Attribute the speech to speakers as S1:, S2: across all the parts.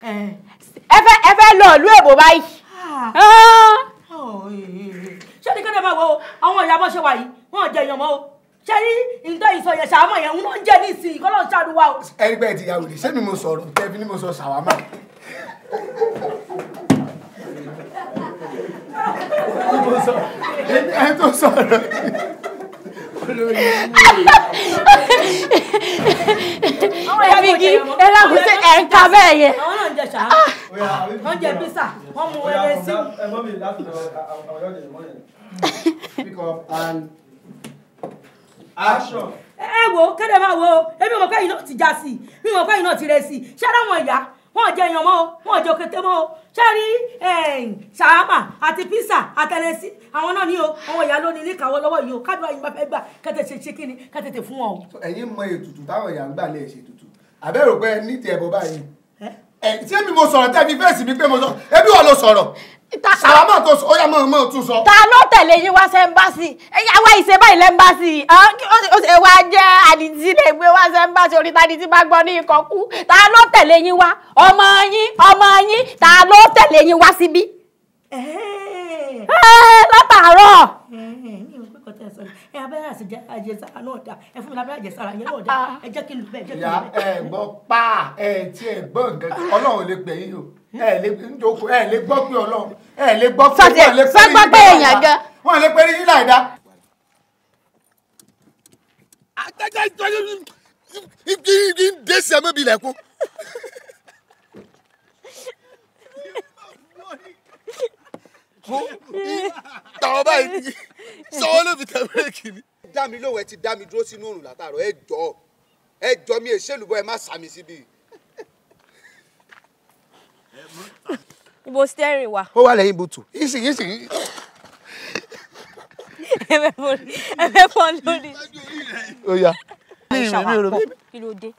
S1: ẹ fẹ́ ẹ fẹ́ lọ ìlú èbó báyìí. Ah.
S2: ṣé ní kéde máa wo àwọn ìyá bọ́ ṣe wà yìí wọn ò jẹ èèyàn mọ́ o ṣé ní nǹkan ìsọ yẹn ṣàmọ̀ yẹn ń lọ ń jẹ ní ìsìn kọ́ ló ń ṣàdúrà o.
S3: ẹni pé ẹ ti ya wèrè ṣé mi mo sọ̀rọ̀ tẹ́bí ni mo sọ ṣàwámà. ẹni tó sọ̀rọ̀
S1: ẹ fi kí ẹ lákùn sí ẹ̀ ń ka bẹ́ẹ̀ yẹn.
S2: àwọn náà ń jẹ ṣàmọ̀ wọ́n jẹ písà wọ́n mu ẹrẹ sí.
S3: pick up and
S4: Action.
S2: ẹ wo kéde máa wo ebi mọ̀ káyìn náà ti já sí i mi mọ̀ káyìn náà ti rẹ̀ sí i ṣé àwọn ìyá wọn ò jẹ èèyàn mọ́ o wọn ò jẹ òkété mọ́ o ṣé rí ṣàhámà àti písà àtẹlẹsí àwọn náà ní o àwọn ìyá ló ní ní ìkàwọ́ lọ́wọ́ yìí o káàdùn àyìnbá fẹ́ gbà kẹ́tẹ̀ ṣe ṣe kíni kẹ́tẹ̀ fún wọn o.
S3: ẹ̀yin mọ ètùtù táwọn èèyàn ń gbà lè ṣe ètùtù àbẹ́rò pé ní ti ẹ̀bọ̀ báyìí ẹ̀ tí èmi mo sọ̀rọ̀ tẹ́bi fèsì mi pé mo sọ ẹbí wà ló sọ̀rọ̀ ṣàwámà tó sọ ó yà mọ̀ mọ̀ tún sọ.
S1: ta ló tẹ̀lé yín wá sẹ́ńbàṣì àwa ìṣe báyìí lẹ́ńbàṣì ó wá jẹ́ àdìtí lè gbé wá sẹ́ńbàṣì orí tàdìtí bá gbọ́ ní ikọ̀ kú ta ló tẹ̀lé yín wá ọmọ yín ọmọ yín ta ló tẹ̀lé yín wá síbí. Ẹ́, látàárọ̀.
S2: ẹ abẹ́rẹ́ àṣejẹ àjẹsára náà dá ẹ fún mi lábẹ́rẹ́ àjẹsára yẹn náà dá ẹ jẹ́ kí n lù bẹ́ẹ̀ jẹ́ kí n
S3: ìyá
S2: lù bẹ́ẹ̀.
S3: ẹ gbọ́ pa ẹ tí ẹ gbọ́ nǹkan kan ọlọ́run ò lè pè yín o ẹ lè njoko ẹ lè gbọ́ pé ọlọ́run ẹ lè gbọ́ pé
S1: Sọ́tì-
S3: wọ́n lè
S1: sọ́ gbọ́ pé èèyàn gan.
S3: wọ́n lè pè yín láìda.
S5: desi ẹ mẹbi lẹkun. tàwọn báyìí sọwọ́ ló fi tẹ bírèkì ni. dá mi lóhùn ẹ ti dá mi dúró sínú òrùn látàrọ ẹ jọ ẹ jọ mi èṣèlú bọ ẹ má sàmì síbi.
S1: ibo steering wa.
S5: ó wà lẹ́yìn bùtù yíṣì yíṣì.
S1: ẹ fẹ́ fọ́ lórí.
S5: ó yá.
S1: ẹ
S5: mi ò
S1: ṣàwà
S5: rò
S1: pọ̀
S5: bí-
S1: kí ló dé.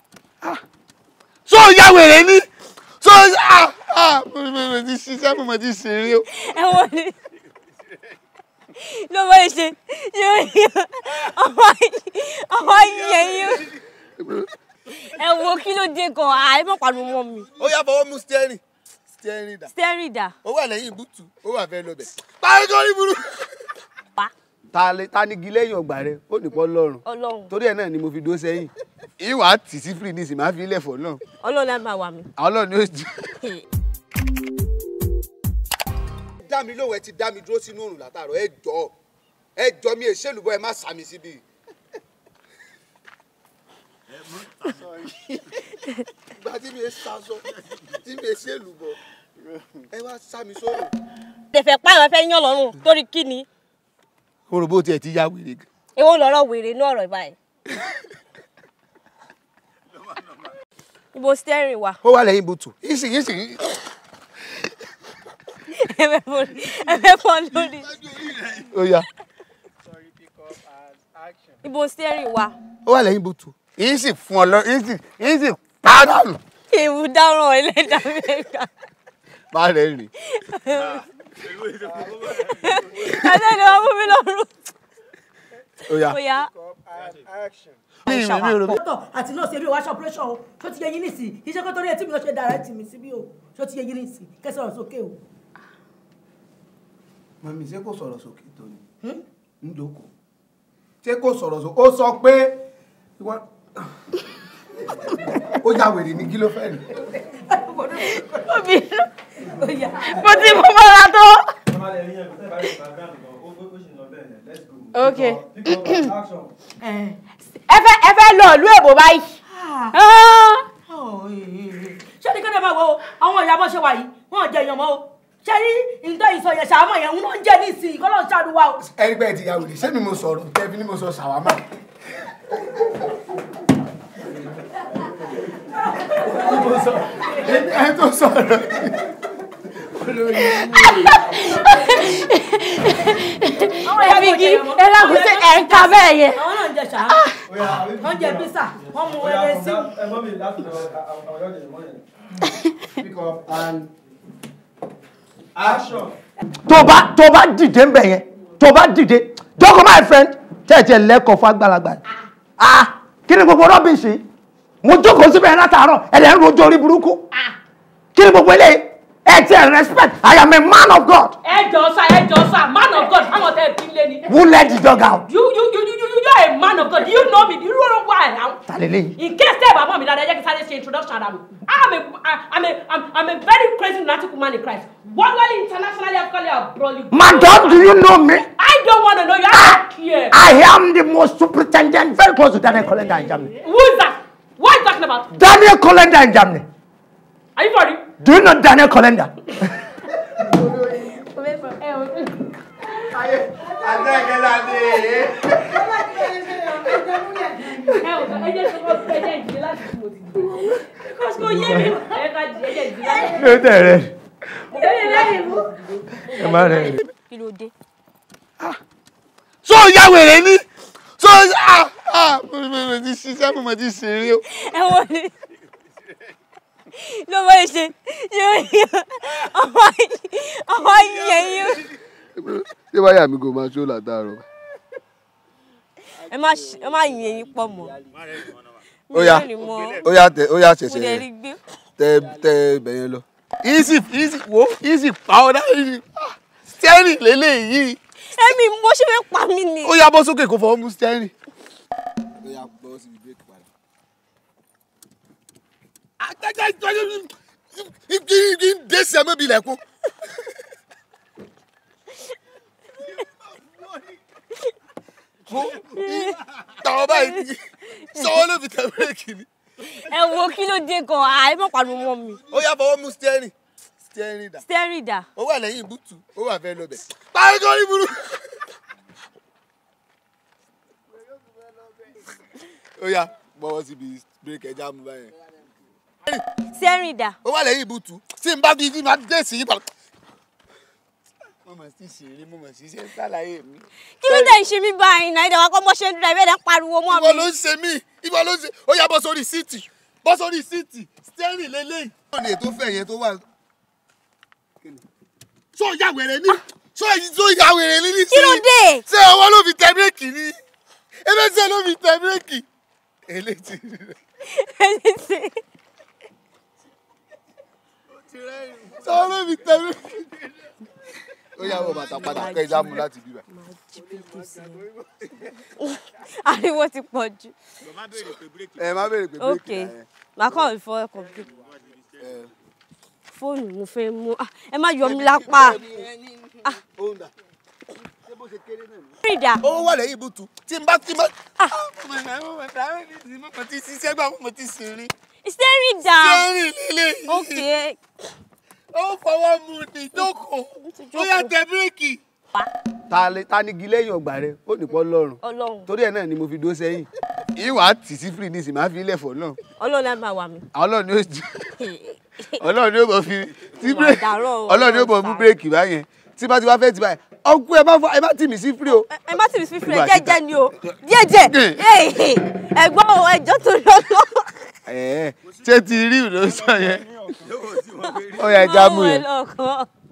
S5: so ya wèrè ni so ah ah mo mo mo ti ṣiṣẹ́ mo mo ti ṣeré o.
S1: ẹ wọ́n ní ló bá ṣe yóò yọ ọmọ ọmọ yẹn yóò ẹ wo kí ló dé gan àìmọ̀ pàdé mọ́ mi
S5: ó yá fọwọ́ mú steering steering dà
S1: steering dà
S5: ó wà lẹ́yìn bùtù ó wà fẹ́ lọ bẹ̀. parí kọ́rí burú.
S1: pa
S5: ta lè ta ní igi lẹ́yìn ọgbà rẹ ó nìpọ̀ lọ́rùn
S1: ọlọ́run
S5: torí ẹ̀ náà ni mo fi dó sẹ́yìn ìwà tì sí free nísìnyí máa fi ilẹ̀ fọ̀ náà
S1: ọlọ́run á máa wà mí.
S5: àwọn ọlọ́run ni ó jù. dá mi lóhùn ẹ ti dá mi dúró sínú òrùn látàrọ ẹ jọ ẹ jọ mi èṣèlú bọ ẹ má sàmì síbi. ìgbà tí mi ẹ sàṣọ tí mi ẹ ṣèlú bọ ẹ wá sàmì sóòrùn.
S1: tẹ̀fẹ̀ pààyàn fẹ́ yán lọ́rùn torí kí ni
S5: oròbó tiẹ̀ ti ya wèrè gan.
S1: èwo lọ́rọ̀ wèrè ní ọ̀rọ̀ ìbáyìí. ibo steering wa
S5: ó wà lẹ́yìn bùtù yíṣì yíṣì.
S1: ẹ fẹ́ fọ́ ẹ fẹ́ fọ́ lórí.
S5: ó yá.
S1: ibo steering wa
S5: ó wà lẹ́yìn bùtù yín sì fún ọ lọ yín sì yín sì pàdánù.
S1: èèwù dáràn ẹlẹ́dàá mẹ́ta.
S5: má rẹ̀ rìn.
S1: ẹlẹ́ni wọn mú mi lọ́rùn.
S5: ó yá.
S1: ó yá
S5: mi ì mi ì rò bí.
S2: dókítà àti nọ́ọ̀sì ebi wáṣọ operation o ṣó ti yẹ yín nísì iṣẹ́ kó torí etí mi lọ ṣe direct mi síbí o ṣó ti yẹ yín nísì kẹsàn án sókè o.
S3: mọ̀mí ṣé kò sọ̀rọ̀ sókè tó ni ń jókòó ṣé kò sọ̀rọ̀ sókè ó sọ pé ìwọ- ó ya wèrè ní kí ló fẹ́ ni.
S1: obìnrin mo ti mú mọ́ra tó. ok ẹ fẹ́ ẹ fẹ́ lọ ìlú èbó báyìí. Ah.
S2: ṣé ní kéde máa wo àwọn ìyá bọ́ ṣe wà yìí wọn ò jẹ èèyàn mọ́ o ṣé ní nǹkan ìsọ yẹn ṣàmọ̀ yẹn ń lọ ń jẹ ní ìsìn kọ́ ló ń ṣàdúrà o.
S3: ẹni pé ẹ ti ya wèrè ṣé mi mo sọ̀rọ̀ tẹ́bí ni mo sọ ṣàwámà. ẹni tó sọ̀rọ̀
S1: ẹ fi kí ẹ lákùn sí ẹ̀ ń ka bẹ́ẹ̀ yẹn.
S2: àwọn náà ń jẹ ṣàmọ̀ wọ́n jẹ písà wọ́n mu ẹrẹ sí.
S3: pick up and
S4: Action.
S6: tó bá tó bá dìde ń bẹ̀ yẹn tó bá dìde jókòó my friend tẹ̀tẹ̀ lẹ́kọ̀ọ́ fún àgbàlagbà yìí. ah kí ni gbogbo rọ́bìṣì mo jókòó síbẹ̀ yẹn látàárọ̀ ẹ̀rẹ̀ ń rojú orí burúkú kí ni gbogbo eléyìí ẹ ti ẹ respect I am a man of God
S2: ẹ jọ sá ẹ jọ sá man of God fáwọn tẹ ẹ bí lé ni.
S6: who let the dog out
S2: you you you you you you are a man of God do you know me do you know why I am.
S6: ta lélẹ́yìí
S2: in case tẹ́ ẹ̀ bá mọ̀ mi dáadáa ẹ jẹ́ kí sáré ṣe introduction ara mi i'm a i'm a i'm, I'm a very crazy lunatic woman in Christ worldwide internationally africally abroad.
S6: madam do you know me
S2: I don't want to know you I don't care.
S6: I am the most superintendent very close to Daniel Kolenda in Germany
S2: who is that what are you talking about
S6: Daniel Kolenda in Germany
S2: are you for real.
S6: do you know Daniel Kolenda
S2: ẹ ò ẹ jẹ́ sọ fún ẹ jẹ́ ìdílé láti tí mo ti gbé because kò yé mi ẹ ká ẹ jẹ́ ìdílé láti
S6: ló tẹ̀ rẹ
S2: ẹ yẹ lẹ́yìn mú.
S6: ẹ má rẹ
S1: kí ló dé.
S5: so ya wèrè ni so ah ah mo mo mo ti ṣiṣẹ́ mo mo ti ṣeré o.
S1: ẹ wọ́n ní ló máa ń ṣe yóò yọ ọmọ ọmọ yẹn yóò.
S5: ṣé wáyà mi kò máa ṣó látàárọ̀.
S1: ẹ má ṣe- ẹ má yin eyín pọ̀ mọ́.
S5: ó yá
S1: Mi ò ní mọ̀.
S5: ó yá tẹ ó yá
S1: mo
S5: ṣẹ̀ṣẹ̀
S1: lè
S5: yẹn
S1: rí gbé.
S5: tẹ tẹ ibẹ̀ yẹn lọ. easy easy wo easy pa ọ́ náà easy steering lélẹ́yìí
S1: ẹ̀mí mo ṣe fẹ́ pa mí ni.
S5: ó yá bọ́ sókè kó fọwọ́ mú steering. ó yá bọ́ síbi bírèkì padà. àtàjà ìtọ́jú igi igi ń dé sí ẹ̀mẹ́bí ilẹ̀kùn. tàwọn báyìí sọ́wọ́ ló fi tẹ bírèkì ni.
S1: ẹ wo kí ló dé gan àì mọ̀ pariwo mọ́ mi.
S5: ó yá fọwọ́ mú steering steering dà.
S1: steering dà.
S5: ó wà lẹ́yìn bútù ó wà fẹ́ lọ bẹ̀. parí kọ́ ní burú. ó yá bọ́wọ́ síbi bírèkì ẹja mú báyẹn.
S1: steering dà.
S5: ó wà lẹ́yìn bútù tí n bá fi tí n bá dé sí yípa. mo mọ̀ sí ṣeré mo mọ̀ sí ṣe ń sàlàyé mi.
S1: kí ló dé ń ṣe mí báyìí náà ìdàgbà kọ́ mọ́ ṣe ń dúró ẹ̀bẹ̀ dẹ̀ ń pariwo mọ́
S5: ìwọ ló
S1: mi.
S5: ń ṣe mí ìwọ ló ń ṣe ó yá bọ́ sórí síìtì bọ́ sórí síìtì steering lélẹ́yìn. ó ní ètò fẹ̀ yẹn tó wà. sọ ya wèrè ní sọ èyí tó ya wèrè ní nísìnyí.
S1: kí ló dé.
S5: ṣé ọwọ́ ló fi tẹ bírèkì ni ẹlẹ́sẹ̀ ló fi tẹ bírèkì. eléyìí ṣé ọwọ́ ló fi tẹ bírèkì. ó yá wọ bàtà padà kẹ́ ẹ já mu láti bíbá.
S1: ariwo ti pọ̀ jù.
S5: ẹ má béèrè pé
S1: ok
S5: bírèkì náà
S1: màá kàn fọ ọkọ̀ bí.
S5: ẹ.
S1: fóònù mo fẹ́ mú Ah, ẹ má yọ mí lápá.
S5: Ó ń dà. Ṣé bó ṣe kéré náà ni?
S1: steering dà.
S5: ó wà lẹ́yìn ibùtù tí n bá tí n bá. mo ti ṣiṣẹ́ gbà mo ti sìn rí.
S1: steering dà.
S5: sẹ́rìn lílé yìí.
S1: ok
S5: ó fọwọ́ mu ní ìjókòó ó yá tẹ bírèkì. ta lè ta ni igi lẹ́yìn ọgbà rẹ ó nìpọ̀ lọ́rùn
S1: ọlọ́run
S5: torí ẹ̀ náà ni mo fi dó sẹ́yìn ìwà tì sí free nísìnyí máa fi ilẹ̀ fọ̀ náà
S1: ọlọ́run á máa wà mí.
S5: ọlọ́run ni ó jù ọlọ́run ni ó bọ̀ fi tí
S1: Ìwà
S5: bírèkì
S1: àdárọ̀ o,
S5: ọlọ́run ni ó bọ̀ mú
S1: Ọlọ́run
S5: bírèkì báyẹn tí bá ti wá fẹ́ ti báyẹn ọkú ẹ má fọ ẹ má tì mí sí free o.
S1: ẹ ẹ má tì mí sí fílẹ̀
S5: Ìwà
S1: jẹ́jẹ́ ni o jẹ́jẹ́ ẹ̀gbọ́n o ẹjọ́ tó lọ́lọ́.
S5: ẹ̀ẹ́ ṣé ti rí ìlú sọ yẹn ó yẹ ẹja mú yẹn.
S1: lọ́kàn.